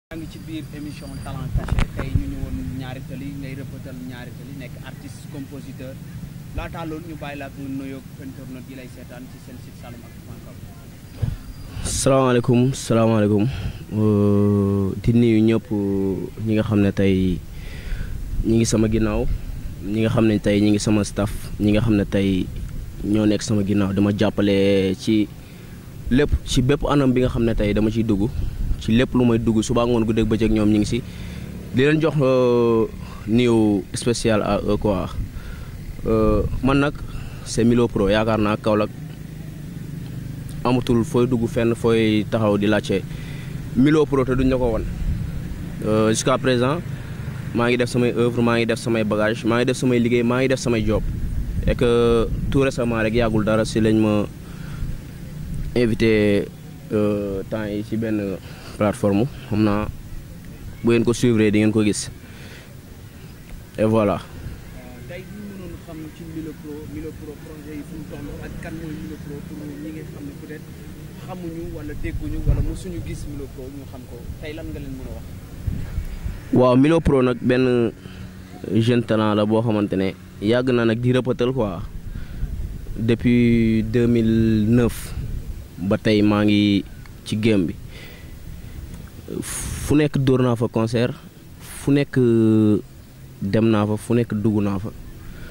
yaa ngi ci biir émission talent caché tey ñu ñëwoon ñaari tali ngay rëppatal ñaari tali nekk artiste compositeur laataa loolu ñu bàyyi la ak nga nuyoog internet yi lay seetaan ci seen site saloumactu.com. salaamaaleykum salaamaaleykum di nuyu ñëpp ñi nga xam ne tey ñi ngi sama ginnaaw ñi nga xam ne tey ñi ngi sama staff ñi nga xam ne tey ñoo nekk sama ginnaaw dama jàppale ci lépp ci bépp anam bi nga xam ne tey dama ciy dugg ci lépp lu may dugg suba ngoon guddeeg bëccëg ñoom ñi ngi si di leen jox nuyu spécial à eux quoi man nag c'est Milo Pro yaakaar naa Kaolack amatul fooy dugg fenn fooy taxaw di laajte Milo Pro te duñ la ko won jusqu'à présent maa ngi def samay œuvre maa ngi def samay bagage maa ngi def samay liggéey maa ngi def samay job et que tout récemment rek yàggul dara si lañ ma invité temps yi ci benn plateforme xam naa bu ngeen ko suivre di ngeen ko gis et voilà. tey ñu mënoon xam ci Milo Pro Milo Pro projet yi fu mu toll ak kan mooy Milo Pro pour ñi nga xam ne peut-être xamuñu wala dégguñu wala mosuñu gis Milo Pro ñu xam ko tey lan nga leen mën a wax. waaw Milo Pro nag benn jeune talent la boo xamante ne yàgg na nag di rëppatal quoi depuis 2009 ba tey maa ngi ci game bi fu nekk dóor naa fa concert fu nekk dem naa fa fu nekk dugg naa fa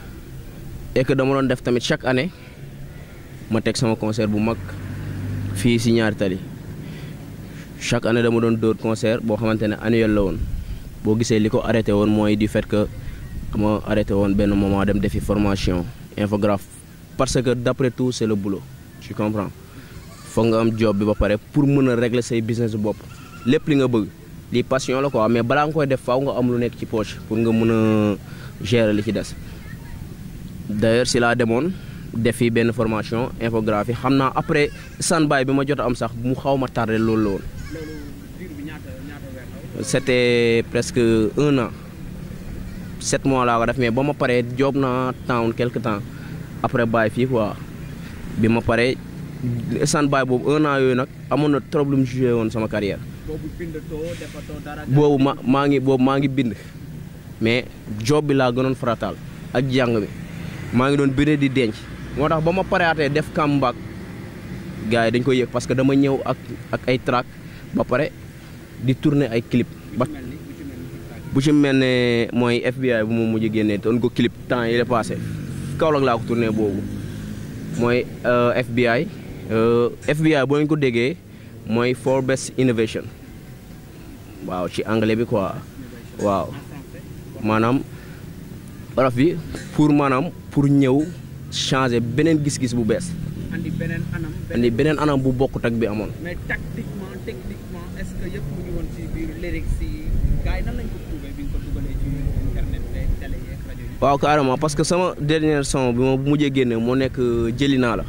et que dama doon def tamit chaque année ma teg sama concert bu mag fii si ñaari tali chaque année dama doon dóor concert boo xamante ne annuel la woon boo gisee li ko arrêté woon mooy du fait que ma arrêté woon benn moment dem defi formation infographe parce que d'après tout c'est le boulot tu comprends foog nga am job bi ba pare pour mën a régler say business bopp lépp li nga bëgg lii passion la quoi mais balaa nga koy def faaw nga am lu nekk ci poche pour nga mën a gérer li ci des d'ailleurs si laa demoon defi benn formation infographie xam naa après standby bi ma jot a am sax mu xaw ma tardé loolu la woon loolu diir bi ñaata ñaata weer la c'était presque un an sept mois laa ko def mais ba ma paree job naa town quelque temps après bàyyi fii quoi bi ma paree standby boobu un an yooyu nag amoon na trop lu mu joué woon sama carrière boobu bindatoo defatoo dara. boobu ma maa ngi boobu maa ngi bind mais job bi laa gënoon farataal ak jàng bi maa ngi doon bind di denc moo tax ba ma pareatee def comeback gars yi dañ koy yëg parce que dama ñëw ak ak ay track ba pare di tourner ay clip ba bu ci mel ni bu ci mel ni TikTok. bu ci mel ne mooy FBI bu mu mujj génnee doon ko clip temps yi la passé Kaolack laa ko tourné boobu mooy FBI FBI boo ñu ko déggee mooy for best innovation waaw ci anglais bi quoi waaw maanaam wolof bi pour maanaam pour ñëw changer beneen gis-gis bu bees andi beneen anam. andi beneen anam bu bokkut ak bi amoon. mais tactiquement techniquement est-ce que yëpp mu ngi woon ci biir lyrics yi gars yi nan lañ ko trouvé bi nga ko dugalee ci internet beeg télé yeeg rajo yi. waaw carrément parce que sama dernière son bi ma mujjee génne moo nekk jëli naa la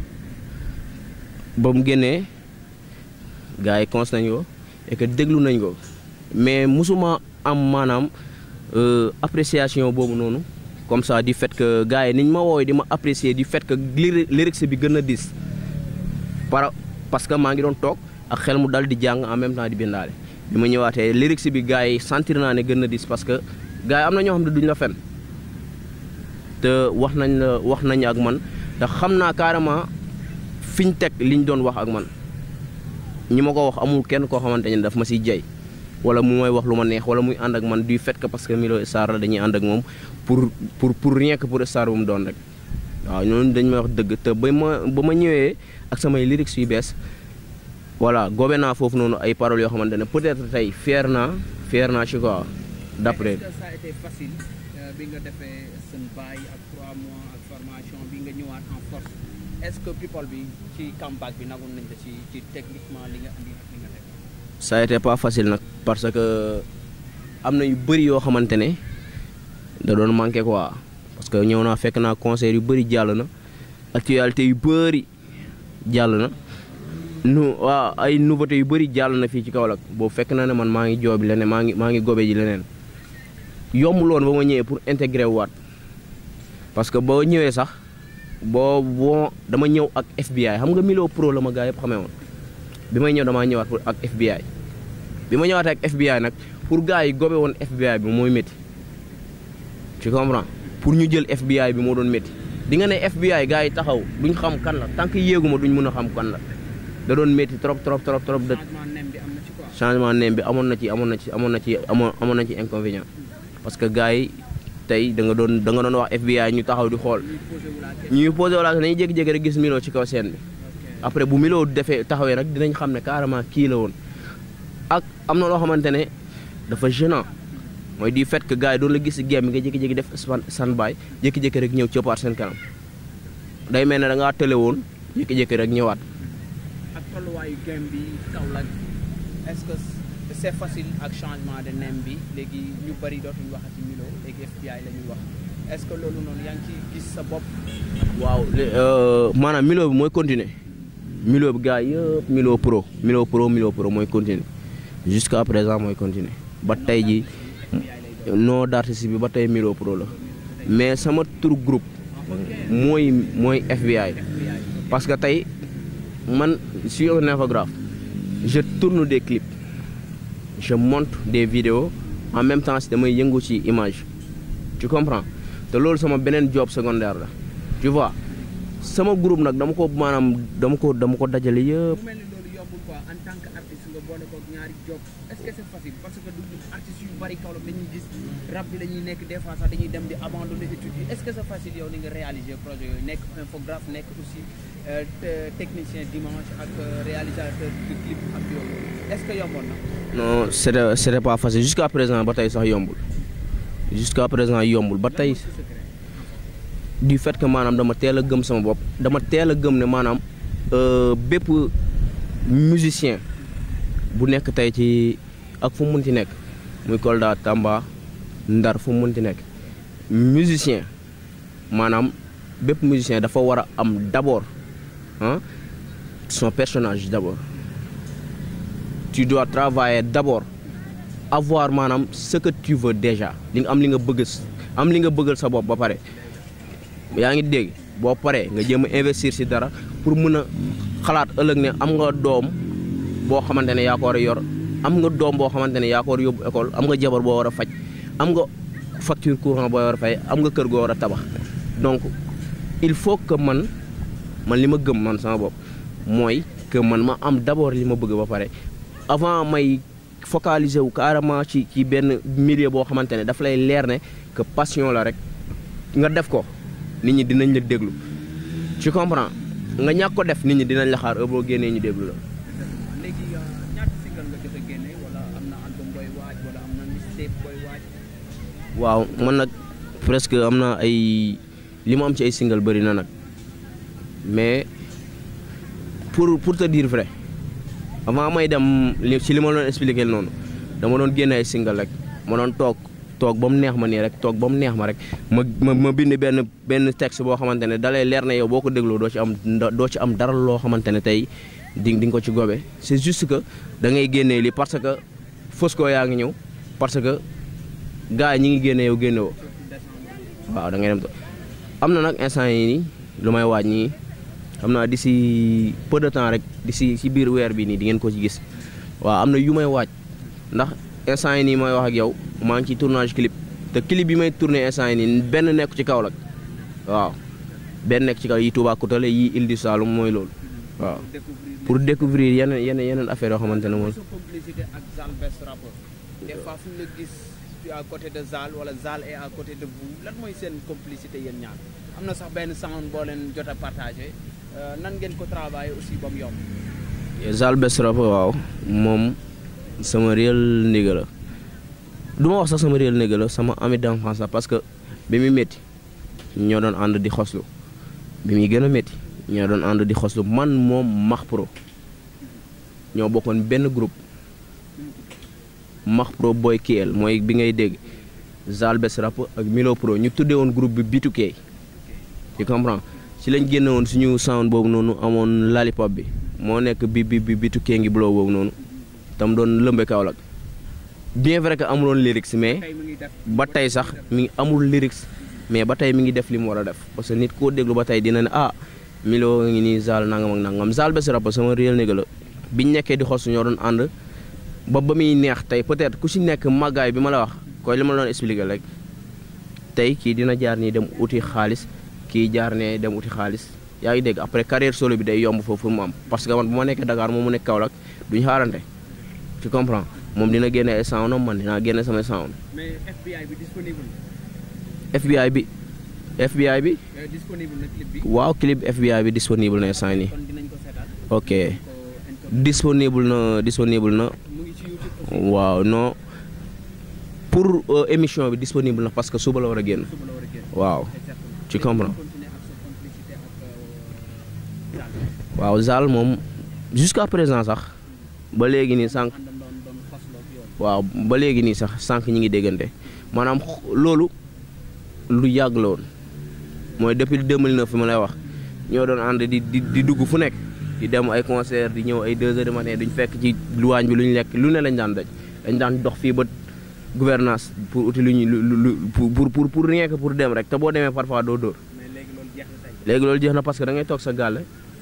ba mu génnee gars yi cons nañ ko et que déglu nañ ko mais musuma am maanaam appréciation boobu noonu comme ça du fait que gars yi niñ ma woowee di ma apprécier du fait que lyrics bi gën a dis par parce que maa ngi doon toog ak xel mu dal di jàng en même temps di bindaale bi ma ñëwaatee lyrics bi gars yi sentir naa ne gën a dis parce que gars yi am na ñoo xam ne duñ la fen te wax nañ la wax nañ ak man te xam naa carrément fi ñu teg liñ doon wax ak man ñi ma ko wax amul kenn koo xamante ne daf ma siy jay wala mu may wax lu ma neex wala muy ànd ak man du fait que parce que Milo Star la dañuy ànd ak moom pour pour pour rien que pour star bu mu doon rek waaw ñooñu dañ may wax dëgg te ba ma ba ma ñëwee ak samay lyrics yu bees voilà gobe naa foofu noonu ay paroles yoo xamante ne peut-être tey fier naa fier naa ci quoi d'après. est-ce que ça a été facile bi nga defee seen bail ak trois mois ak formation bi nga ñëwaat en force est-ce que people bi ci comeback bi nagoon nañ la ci ci techniquement li nga andi ak li nga def. ça a été pas facile nag parce que am na yu bëri yoo xamante ne da doon manqué quoi parce que ñëw naa fekk naa concert yu bëri jàll na actualité yu bëri jàll na nu waaw ay nouveauté yu bëri jàll na fii ci Kaolack boobu fekk na ne man maa ngi joobi leneen maa ngi maa ngi gobe ji leneen yombul woon ba ma ñëwee pour intégrer waat parce que boo ñëwee sax boo boo dama ñëw ak FBI xam nga Milo Pro la ma gaa yëpp xamee woon bi may ñëw damaa ñëwaat pour ak FBI bi ma ñëwaatee ak FBI nag pour gars yi gobe woon FBI bi mooy métti tu comprends pour ñu jël FBI bi moo doon métti di nga ne FBI gars yi taxaw duñ xam kan la tant que yéeguma duñ mën a xam kan la da doon métti trop trop trop trop de changement nem bi am na ci quoi. changement nem bi amoon na ci amoon na ci amoon na ci amoon amoon na ci inconvénient parce que gars yi tey da nga doon da nga doon wax FBI ñu taxaw di xool ñuy posé wu la question. ñuy posé wala dañuy jékki-jékki rek gis Milo ci kaw scène bi ok après bu Milo defee taxawee nag dinañ xam ne carrément kii la woon ak am na loo xamante ne dafa gênant mooy du fait que gars yi doon la gis si game bi nga jékki-jékki def span standby jékki-jékki rek ñëw cëppaat seen kanam day mel ne da ngaa tële woon jékki-jékki rek ñëwaat. ak tolluwaayu game bi Kaolack est-ce que c'est facile ak changement de nem bi léegi ñu bari dootuñu waxati Milo léegi FBI la ñuy wax est-ce que loolu noonu yaa ngi ciy gis sa bopp. waaw lé- euh, maanaam Milo bi mooy continuer Milo bi gars yëpp Milo pro Milo pro Milo pro mooy continuer jusqu'à présent mooy continuer ba tey ji nom d'artiste bi ba tey Milo pro la mais sama tur groupe mooy mooy FBI parce que tey man je suis un infographe je tourne des clips je monte des vidéos en même temps si damay yëngu ci image tu comprends te loolu sama beneen job secondaire la tu vois sama groupe nag dama ko maanaam dama ko dama ko dajale yëpp mu mel ni loolu yombul quoi en tant que artiste nga boole ko ñaari job est-ce que c'est facile parce que du artistes yu bari Kaolack dañuy gis rap bi dañuy nekk des fois sax dañuy dem di abandonner études yi est-ce que c'est facile yow ni nga réaliser projet yooyu nekk infographe nekk aussi euh, te- technicien d'image ak euh, réalisateur de clip ak yooyu est-ce que yomboon na. non c'était c'était pas facile jusqu'à présent ba tey sax yombul jusqu'à présent yombul ba tey C'est secret. du fait que maanaam dama teel a gëm sama bopp dama teel a gëm ne maanaam euh, bépp musicien bu nekk tey ci ak fu mu munti nekk muy Kolda Tamba Ndar fu mu munti nekk musicien maanaam bépp musicien dafa war a am d'abord ah son personnage d'abord tu dois travailler d'abord avoir maanaam ce que tu veux déjà li nga am li nga bëgg am li nga bëggal sa bopp ba pare yaa ngi dégg boo paree nga jéem a investir ci dara pour mën a xalaat ëllëg ne am nga doom boo xamante ne yaa ko war a yor am nga doom boo xamante ne yaa ko war a yóbbu école am nga jabar boo war a faj am nga facture courant boo war a fay am nga kër goo war a tabax donc il faut que man man li ma gëm man sama bopp mooy que man ma am d'abord li ma bëgg ba pare avant may focaliser wu carrément ci ci benn milieu boo xamante ne daf lay leer ne que passion la rek nga def ko nit ñi dinañ la déglu tu comprends nga ñàkk ko def nit ñi dinañ la xaar heure boo génnee ñu déglu la. léegi euh, ñaata single nga jot a génne wala am na album booy waaj wala am na mixtape booy waaj. waaw man nag presque am na ay li ma am ci ay single bëri na nag mais pour pour te dire vrai avant may dem li ci li ma doon expliquer noonu dama doon génne ay single rek ma doon toog toog ba mu neex ma nii rek toog ba mu neex ma rek ma ma ma bind benn benn texte boo xamante ne dalay leer na yow boo ko dégloo doo ci am doo ci am dara loo xamante ne tey di di nga ko ci gobe c'est juste que da ngay génnee li parce que Fosco yaa ngi ñëw parce que gars yi ñi ngi génne yow génne woo waaw da ngay dem to am na nag instant yi nii lu may waaj ñii xam naa d'ici peu de temps rek d'ici ci biir weer bi nii di ngeen ko ci gis waaw am na yu may waaj ndax instant yi nii may wax ak yow maa ngi ci tournage clip te clip bi may tourner instant yi nii benn nekk ci Kaolack waaw benn nekk ci kaw yi Toubacouta la yi Île du Saloum mooy loolu waaw découvrir pour découvrir yeneen yeneen yeneen affaire yoo xamante ne moom sa complicité ak Zal Best Rapper des fois fu ñu la gis tu es à côté de Zal wala Zal est à côté de vous lan mooy seen complicité yéen ñaar am na sax benn sound boo leen jot a partagé euh, nan ngeen ko travailler aussi ba mu yomb Zal Best Rapper waaw moom sama réel nigga la du ma wax sax sama réel nigga la sama ami d'enfance la parce que bi muy métti ñoo doon ànd di xoslu bi muy gën a métti ñoo doon ànd di xoslu man moom Max Pro ñoo bokkoon benn groupe Max Pro Boy Kiel mooy bi ngay dégg Zal Best Rapper ak Milo Pro ñu tuddee woon groupe bi B2K tu comprends ci lañ génne woon suñu sound boobu noonu amoon lollipop bi moo nekk bi bi bi B2K ngi blow boobu noonu tam doon lëmbe Kaolack bien vrai que amuloon lyrics mais tey mu ngi def ba tey sax mi ngi amul lyrics mais ba tey mi ngi def li mu war a def parce que nit koo déglu ba tey dina ne ah Milo ngi nii Zal nangam ak nangam Zal Best Rapper sama réel nigga la biñ nekkee di xos ñoo doon ànd ba ba muy neex tey peut-être ku si nekk màggaay bi ma la wax koy li ma la doon expliquer rek tey kii dina jaar nii dem uti xaalis kii jaar ne dem uti xaalis yaa ngi dégg après carrière solo bi day yomb foofu mu am parce que man bu ma nekkee Dakar moom mu nekk Kaolack duñu xaarante tu comprends moom dina génne ay sound man dinaa génne samay sound mais FBI bi disponible FBI bi FBI bi na disponible na clip bi waaw clip FBI bi disponible na instant nii kon dinañ ko seetaan ok ko internet disponible na disponible na mu ngi ci YouTube aussi waaw non pour euh, émission bi disponible na parce que suba la war a génn suba la war a génn waaw exactement tu comprends continuer ak sa complicité ak euh, Zal waaw Zal moom jusqu'à présent sax ba léegi nii sànq àndam doon doon fasloo ak yoon waaw ba léegi nii sax sànq ñi ngi déggante maanaam x- loolu lu yàgg la woon mooy depuis 2009 fi ma lay wax ñoo doon ànd di di di dugg fu nekk di dem ay concert di ñëw ay 2 heures du matin duñ fekk ci luwaañ bi lu ñu lekk lu ne lañ daan daj dañ daan dox fii ba gouvernance pour uti lu ñu lu lu pour pour pour rien que pour dem rek te boo demee parfois doo dóor mais léegi loolu jeex na tey léegi loolu jeex na parce que da ngay toog sa gàlle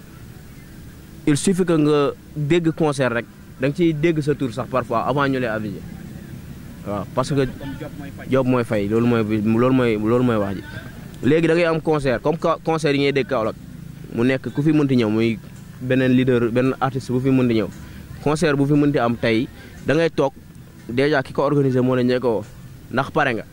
il suffit que nga dégg concert rek da nga ciy dégg sa tour sax parfois avant ñu lay aviser waaw parce que comme job mooy faj job mooy fay loolu mooy loolu mooy loolu mooy wax ji léegi da ngay am concert comme que concert yi ngay dégg Kaolack mu nekk ku fi mënti ñëw muy beneen leader benn artiste bu fi mënti ñëw concert bu fi mënti am tey da ngay toog déjà ki ko organisé moo la njëkk a woo ndax pare nga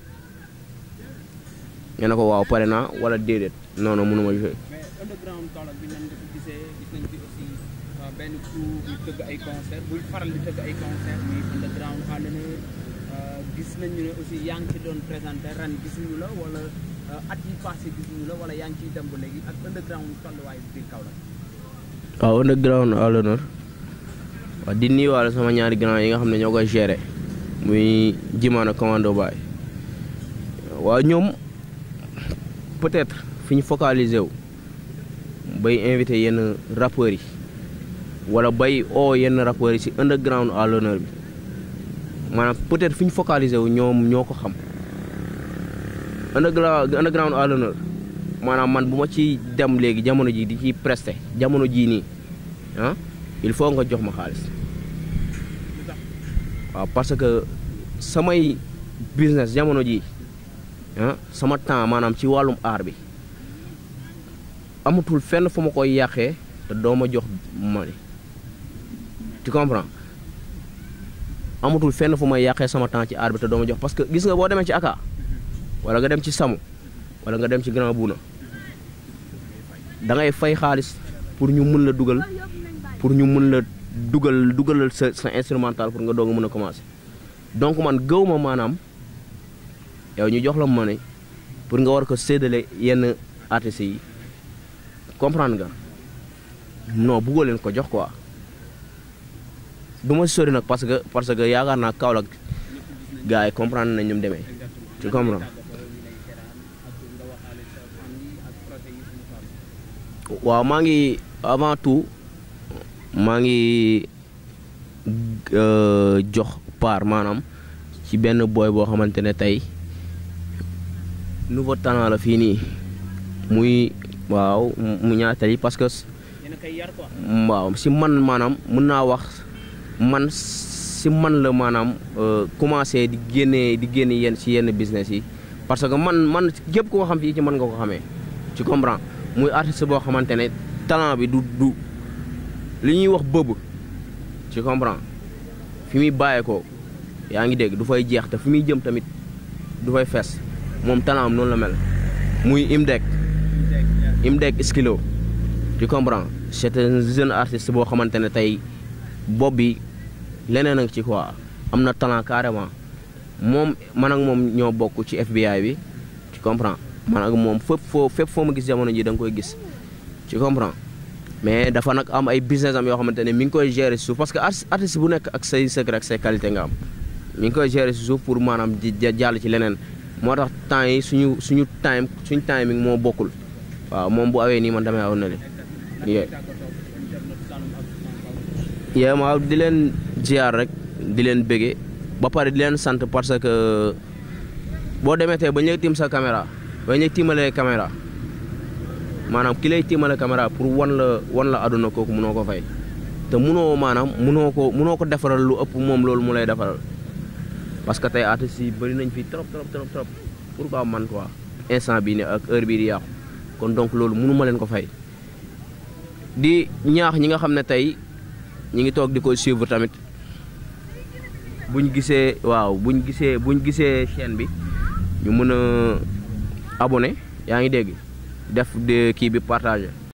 nga ne ko waaw pare naa wala déedéet non non mënuma jouer mais underground Kaolack bi nan nga ko gisee gis nañ fi aussi euh, benn crew buy tëgg ay concert buy faral di tëgg ay concert muy underground à l'honneur euh, gis nañu ne aussi yaa ngi ci doon présenté ren gisuñu la wala euh, at yi passé gisuñu la wala yaa ngi ciy dem ba léegi ak underground tolluwaay bi biir Kaolack waaw underground à l'honneur waaw di nuyuwaale sama ñaari grand yi nga xam ne ñoo koy gérer muy Jimana Commando Baye waaw ñoom peut-être fi ñu focaliser wu bay invité yenn rappeurs yi wala bay oo yenn rappeurs yi ci underground à l'honneur bi maanaam peut-être fi ñu focaliser wu ñoom ñoo ko xam underground underground à l'honneur maanaam man bu ma ci dem léegi jamono ji di ci presté jamono jii nii ah il faut nga jox ma xaalis lu tax waaw parce que samay business jamono ji ah sama temps maanaam ci wàllum aar bi amatul fenn fu ma koy yàqee te doo ma jox mani tu comprends amatul fenn fu may yàqee sama temps ci aar bi te doo ma jox parce que gis nga boo demee ci aka wala nga dem ci samu wala nga dem ci grand buuna da ngay fay xaalis pour ñu mën la dugal pour ñu mën la dugal dugalal sa sa instrumental pour nga doog a mën a commencer donc man gëw ma maanaam yow ñu jox la money pour nga war ko séddale yenn artistes yi comprendre nga non buggoo leen ko jox quoi du ma si sori nag parce que parce que yaakaar naa Kaolack gars yi comprendre nañ ñu mu demee tu comprends waaw maa ngi avant tout maa ngi euh, jox part maanaam ci benn boy boo xamante ne tey nouveau talent la fii nii muy waaw mu ñaatali parce que yéen a koy yar quoi waaw si man maanaam mën naa wax man si man la maanaam euh, commencé di génne di génne yenn si yenn business yi parce que man man képp ku ko xam fii ci man nga ko xamee tu comprends muy artiste boo xamante ne talent bi du du li ñuy wax bëbb tu comprends fi muy bàyyeekoo yaa ngi dégg du fay jeex te fi muy jëm tamit du fay fees moom talent am noonu la mel muy Imdek Imdek Skilo tu comprends c'est un jeune artiste boo xamante ne tey bopp bi leneen a ngi ci quoi am na talent carrément moom man ak moom ñoo bokk ci FBI bi tu comprends man ak moom fépp foo fépp foo ma gis jamono ji da nga koy gis tu comprends mais dafa nag am ay business am yoo xamante ne mi ngi koy gérer si suuf parce que artiste artiste bu nekk ak say secret ak say qualité nga am mi ngi koy gérer si suuf pour maanaam di di jàll ci leneen moo tax temps yi suñu suñu time suñu timing moo bokkul waaw moom bu awee nii man damay aw na li yee yee ma di leen ziar rek di leen bége ba pare di leen sant parce que boo demee tey ba ñu tiim sa caméra ba ñu tiimalee caméra maanaam ki lay tiimale caméra pour wan la wan la àdduna kooku mënoo ko fay te munoo maanaam munoo ko munoo ko defaral lu ëpp moom loolu mu lay defaral parce que tey artistes yi bëri nañ fi trop trop trop trop pourquoi man quoi instant bii ne ak heure bii di yàqu kon donc loolu munu ma leen ko fay di ñaax ñi nga xam ne tey ñi ngi toog di ko suivre tamit buñ gisee waaw buñ gisee buñ gisee chaîne bi ñu mën a abonné yaa ngi dégg def de kii bi partagé